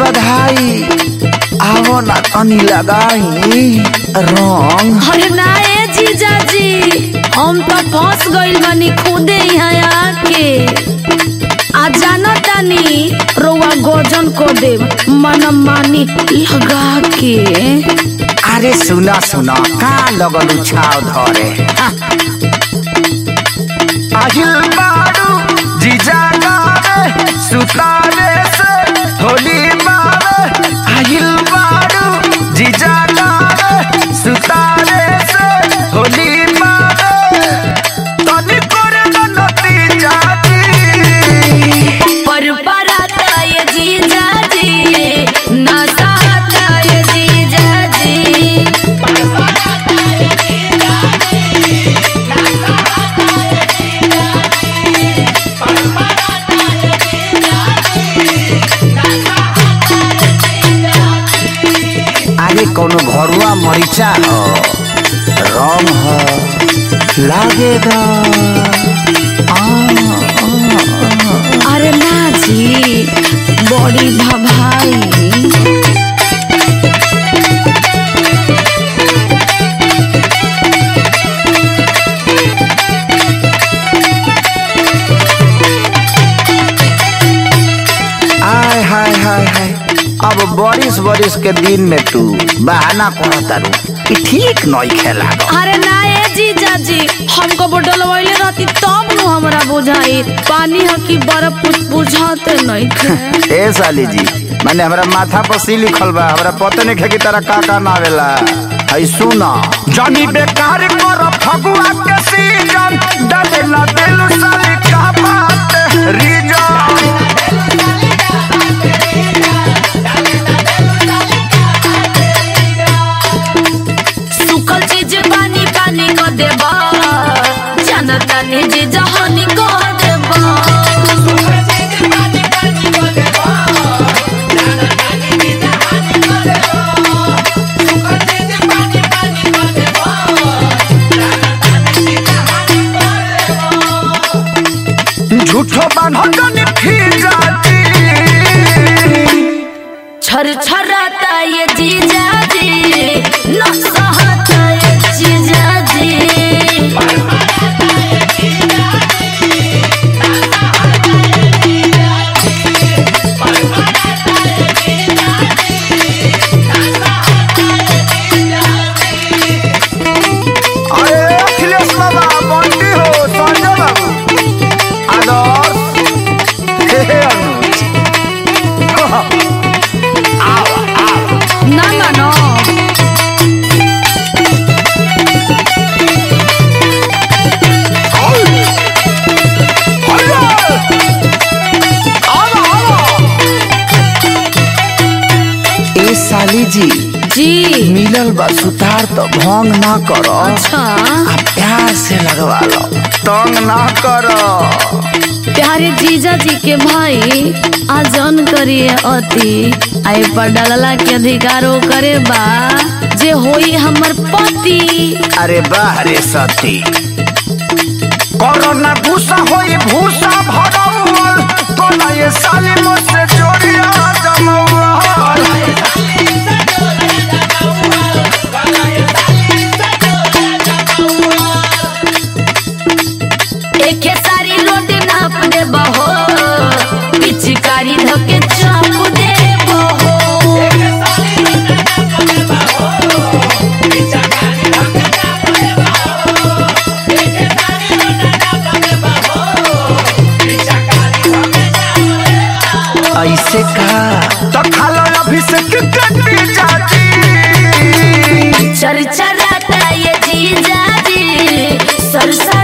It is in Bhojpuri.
बधाई आवो ना तनी लगाई रंग अरे ना ए जीजा जी हम तो फंस गइल बानी खुदे यहाँ आके आ जाना तानी रोवा गोजन को दे मन मानी लगा के अरे सुना सुना का लगल उछाव धरे हा। আহিल बारू जीजा गावे सुतारे से होली मारे আহিल बारू जीजा गावे सुतारे से होली मारे तनी करे नती जाती पर पराता ये जीजा जी नसाता ये जीजा जी आगे कोनो घरुआ मरीचा हो रंग हो लागेगा आ, आ, आ। अरे ना जी बड़ी भभाई आय हाय हाय हाय अब बारिश बारिश के दिन में तू बहाना करता रू कि ठीक नहीं खेला अरे ना ए जीजा जी हमको बोतल वैले रहती तब नु हमरा बुझाई पानी ह कि बर्फ कुछ बुझाते नहीं थे ए साली जी मैंने हमरा माथा पर सी लिखल बा हमरा पता नहीं कि तारा का का नावेला हई सुना जानी बेकार कर फगुआ के सीजन डालेला दिल साली का बात रीजन सुखल चीज पानी पानी को देबा जानता नहीं जीजा हनी को देबा झूठो बान्हो जानी फिर जाती छर छराता ये जीजा जी न सहता ये जीजा जी अरे अखिलेश बाबा बंटी हो संजय बाबू आदर्श हे हे अनुज आओ आओ ना ना ना ए साली जी जी मिलल बा सुतार तो भंग ना करो अच्छा आ प्यार से लगवा लो तंग ना करो प्यारे जीजा जी के भाई आजन करिए अति आई पर डलला के अधिकारो करे बा जे होई हमर पति अरे बाह रे सती कोरोना भूसा होई भूसा भरल कोना ये साली मुझसे जोड़िया जमवाल एके सारी रोटी नाप दे बहो पिचकारी धके चाप दे बहो ऐसे का तो खालो अभिषेक कटी जाती चरचराता ये जीजा जी सरसा